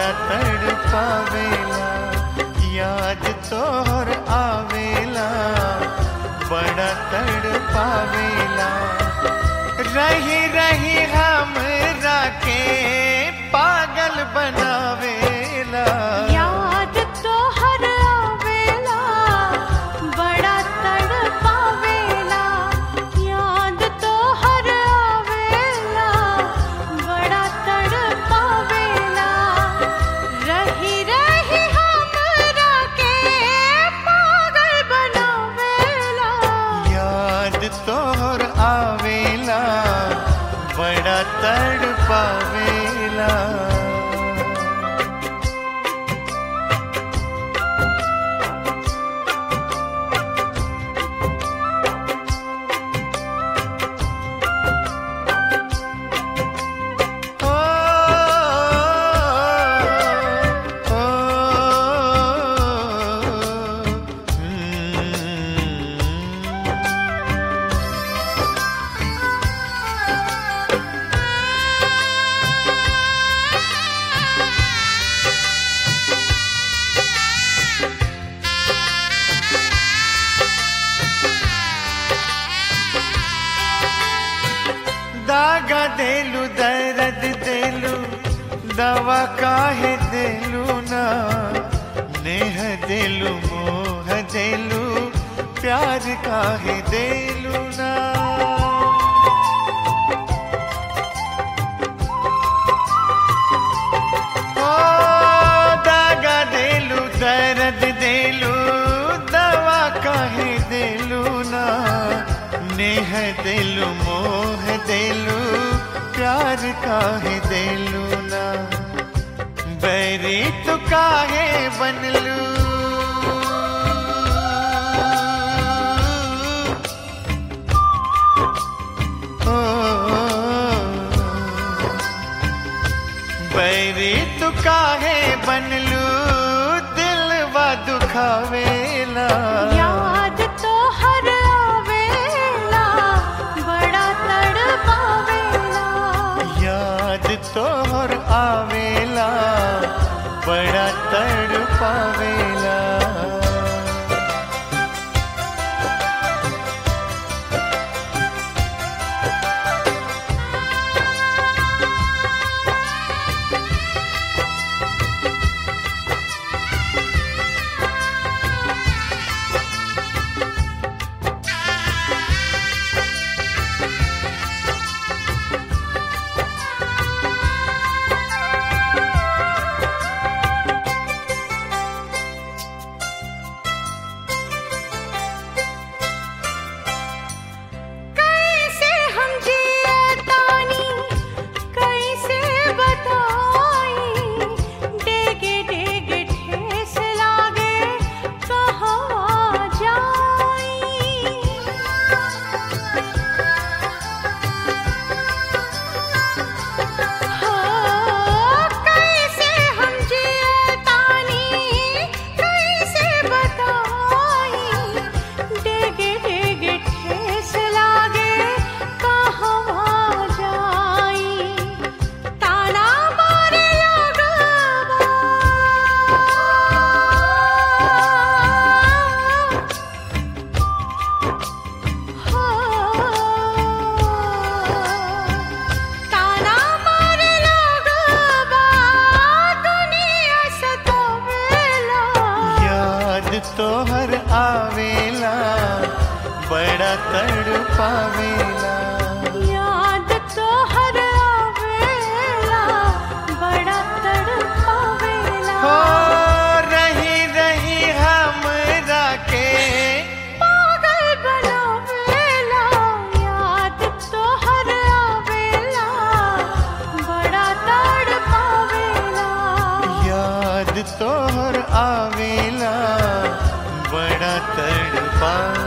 बड़ा तड़ पावेला याद तोहर आवेला बड़ा तड़ पावेला रही रही हमरा के पागल बनावेला याद तो हर आवेला बड़ा तड़पावेला याद तो हर आवेला बड़ा तड़पावेला रही रही हमरा के पागल बनावेला याद तोहर आवेला बड़ा तड़ पावेला ओ, ओ, हम्म। दागा देलू दर्द देलू दवा काहे देलू ना नेह देलू मोह देलू प्यार काहे देलू ना ओ दागा देलू दर्द देलू दवा काहे देलू ना नेह देलू मोह देलू प्यार काहे देलू ना बैरी तो काहे बनलू ओ, बैरी तू काहे बनलू दिलवा दुखावेला याद तो हर आवेला बड़ा तड़पावेला याद तोहर आवेला बड़ा तड़ पावेला कैसे हम जियतानी कैसे बताई डेगे डेगे ठेस लागे कहाँ जाई हो कैसे हम जियतानी कैसे बताई डेगे डेगे ठेस लागे कहाँ जाई ताना मारे लगवा ताना मारे लगवा दुनिया सतावेला याद तोहर आवेला बड़ा तड़ पावेला याद तो हर आवेला बड़ा तड़पावेला हो रही रही हमरा के पागल बनावेला याद तो हर आवेला बड़ा तड़पावेला याद तोहर आवेला बड़ा तड़ पावेला